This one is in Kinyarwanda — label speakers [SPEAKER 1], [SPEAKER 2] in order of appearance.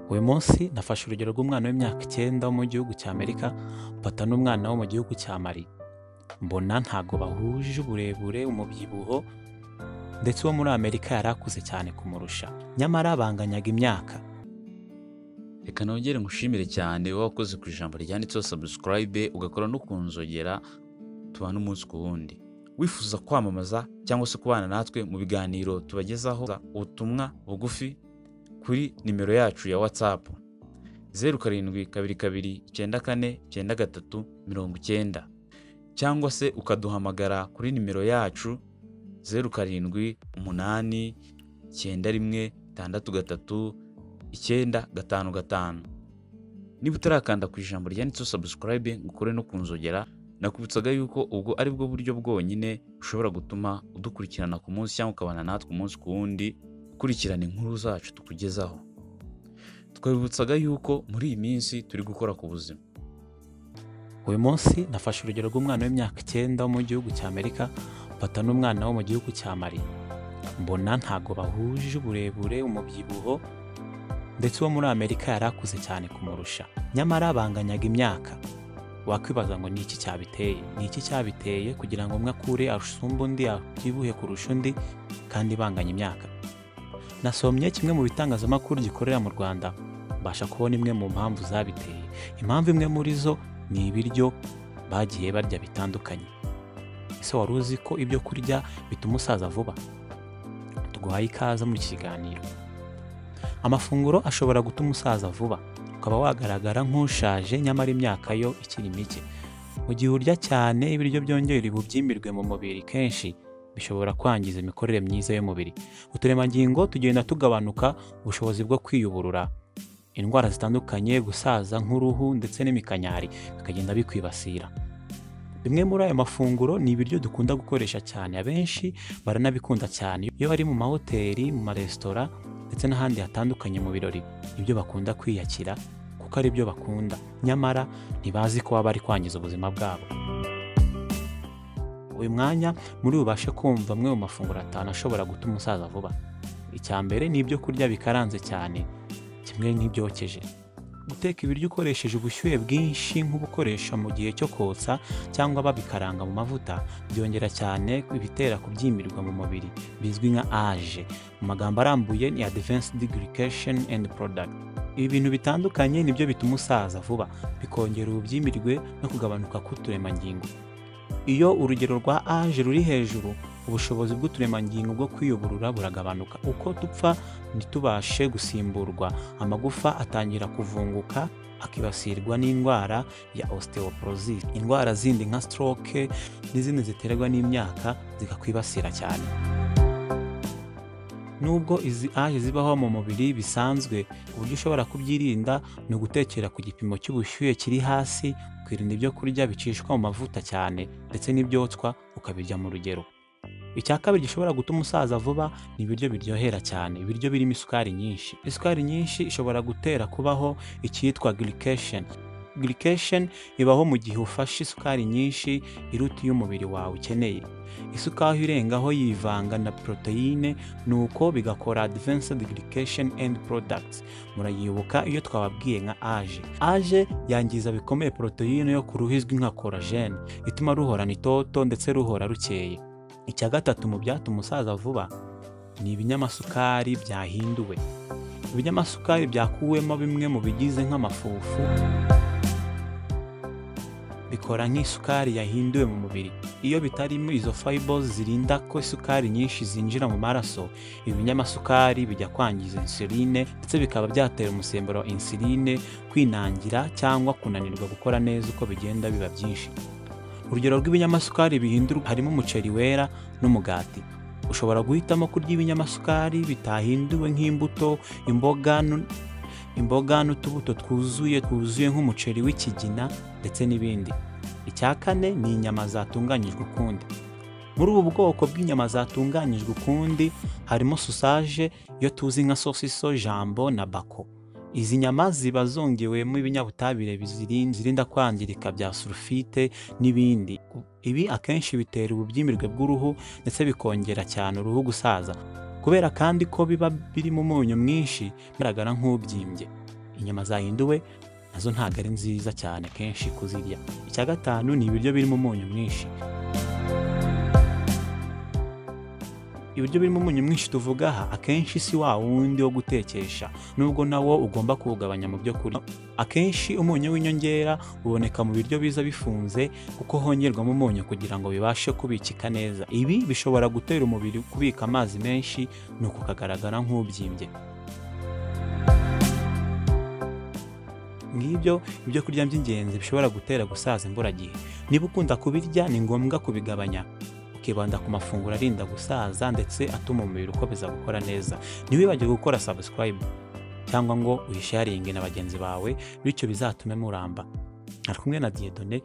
[SPEAKER 1] uyu munsi nafashe urugero rw'umwana w'imyaka icyenda wo mu gihugu cya Amerika mfata n'umwana wo mu gihugu cya Mali mbona ntabwo bahuje uburebure umubyibuho ndetse uwo muri Amerika yari akuze cyane kumurusha nyamara banganyaga imyaka
[SPEAKER 2] reka nongere ngushimire cyane wowe wakoze ku ijambo ryanditseho sabusikarayibe ugakora no kunzogera tubana umunsi ku wundi wifuza kwamamaza cyangwa se kubana natwe mu biganiro tubagezaho ubutumwa bugufi kuri nimero yacu ya watsapu zeru karindwi kabiri kabiri icyenda kane icyenda gatatu mirongo icyenda cyangwa se ukaduhamagara kuri nimero yacu zeru karindwi umunani icyenda rimwe itandatu gatatu icyenda gatanu gatanu niba utarakanda ku ijambo ryanditseho sabusikarayibe ngo ukore no kunzogera nakubutsaga yuko ubwo ari bwo buryo bwonyine bushobora gutuma udukurikirana ku munsi cyangwa ukabana natwe umunsi ku wundi ukurikirana inkuru zacu tukugezaho twabibutsaga yuko muri iyi minsi turi gukora ku buzima
[SPEAKER 1] uyu munsi nafashe urugero rw'umwana w'imyaka icyenda wo mu gihugu cya Amerika mfata n'umwana wo mu gihugu cya Mali mbona ntabwo bahuje uburebure umubyibuho ndetse uwo muri Amerika yari akuze cyane kumurusha nyamara banganyaga imyaka wakwibaza ngo ni iki cyabiteye ni iki cyabiteye kugira ngo umwe akure asumbe undi abyibuhe kurusha undi kandi banganya imyaka nasomye kimwe mu bitangazamakuru gikorera mu Rwanda mbasha kubona imwe mu mpamvu zabiteye impamvu imwe muri zo ni ibiryo bagiye barya bitandukanye ese wari uzi ko ibyo kurya bituma usaza vuba tuguhaye ikaze mu kiganiro amafunguro ashobora gutuma usaza vuba ukaba wagaragara nk'ushaje nyamara imyaka yo ikiri mike mu gihe urya cyane ibiryo byongera ububyimbirwe mu mubiri kenshi bishobora kwangiza imikorere myiza y'umubiri uturemangingo tugenda tugabanuka ubushobozi bwo kwiyuburura indwara zitandukanye gusaza nk'uruhu ndetse n'imikanyari bikagenda bikwibasira bimwe muri ayo mafunguro ni ibiryo dukunda gukoresha cyane abenshi baranabikunda cyane iyo bari mu mahoteli mu maresitora ndetse n'ahandi hatandukanye mu birori ibyo bakunda kwiyakira kuko ari byo bakunda nyamara ntibazi ko baba bari kwangiza ubuzima bwabo uyu mwanya muri bubashe kumva amwe mu mafunguro atanu ashobora gutuma umusaza vuba icya mbere ni ibyo kurya bikaranze cyane kimwe nk'ibyokeje guteka ibiryo ukoresheje ubushyuhe bwinshi nk'ubukoresha mu gihe cyo kotsa cyangwa babikaranga mu mavuta byongera cyane ibitera kubyimbirwa mu mubiri bizwi nka age mu magambo arambuye ni advanced glycation and product ibi bintu bitandukanye nibyo bituma usaza vuba bikongera ububyimbirwe no kugabanuka k'uturemangingo iyo urugero rwa age ruri hejuru ubushobozi bw'uturemangingo bwo kwiyuburura buragabanuka uko dupfa ntitubashe gusimburwa amagufa atangira kuvunguka akibasirwa n'indwara ya osteoporosis indwara zindi nka stroke n'izindi ziterwa n'imyaka zikakwibasira cyane nubwo izi aje zibaho mu mubiri bisanzwe uburyo ushobora kubyirinda ni ugutekera ku gipimo cy'ubushyuhe kiri hasi ukirinda ibyo kurya bicishwa mu mavuta cyane ndetse n'ibyotswa ukabirya mu rugero icya kabiri gishobora gutuma usaza vuba ni ibiryo biryohera cyane ibiryo birimo isukari nyinshi isukari nyinshi ishobora gutera kubaho icyitwa glycation glycation ibaho mu gihe ufashe isukari nyinshi iruta iyo umubiri wawe ukeneye isukari irengaho yivanga na poroteyine nuko bigakora advanced glycation and products murayibuka iyo twababwiye nka age age yangiza bikomeye poroteyine yo ku ruhu izwi nka korajene ituma ruhorana itoto ndetse ruhora rukeye icya gatatu mu byatuma umusaza vuba ni ibinyamasukari byahinduwe ibinyamasukari byakuwemo bimwe mu bigize nk'amafufu bikora nk'isukari yahinduwe mu mubiri iyo bitarimo izo fibers zirinda ko isukari nyinshi zinjira mu maraso ibi binyamasukari bijya kwangiza insuline ndetse bikaba byatera umusemburo wa insuline kwinangira cyangwa kunanirwa gukora neza uko bigenda biba byinshi urugero rw'ibinyamasukari bihindurwa harimo umuceri wera n'umugati ushobora guhitamo kurya ibinyamasukari bitahinduwe nk'imbuto imboga imboga n'utubuto twuzuye twuzuye nk'umuceri w'ikigina ndetse n'ibindi icya kane ni inyama zatunganyijwe ukundi muri ubu bwoko bw'inyama zatunganyijwe ukundi harimo susaje iyo tuzi nka sosiso jambo na bako izi nyama ziba zongewemo ibinyabutabire zirinda kwangirika bya sulfite n'ibindi ibi akenshi bitera ububyimbirwe bw'uruhu ndetse bikongera cyane uruhu gusaza kubera kandi ko biba birimo umunyu mwinshi bigaragara nk'ubyimbye inyama zahinduwe nazo ntabwo ari nziza cyane kenshi kuzirya icya gatanu ni ibiryo birimo umunyu mwinshi ibiryo birimo umunyu mwinshi tuvuga aha akenshi si wa wundi wo gutekesha nubwo nawo ugomba kuwugabanya mu byo kurya akenshi umunyu w'inyongera uboneka mu biryo biza bifunze kuko hongerwamo umunyu kugira ngo bibashe kubikika neza ibi bishobora gutera umubiri kubika amazi menshi nuko ukagaragara nk'ubyimbye ngibyo ibyo kurya by'ingenzi bishobora gutera gusaza imburagihe niba ukunda kubirya ni ngombwa kubigabanya ukibanda ku mafunguro arinda gusaza ndetse atuma umubiri ukomeza gukora neza ntiwibagirwe gukora subscribe cyangwa ngo uyisharinge na bagenzi bawe bityo bizatume muramba ari kumwe na diyedone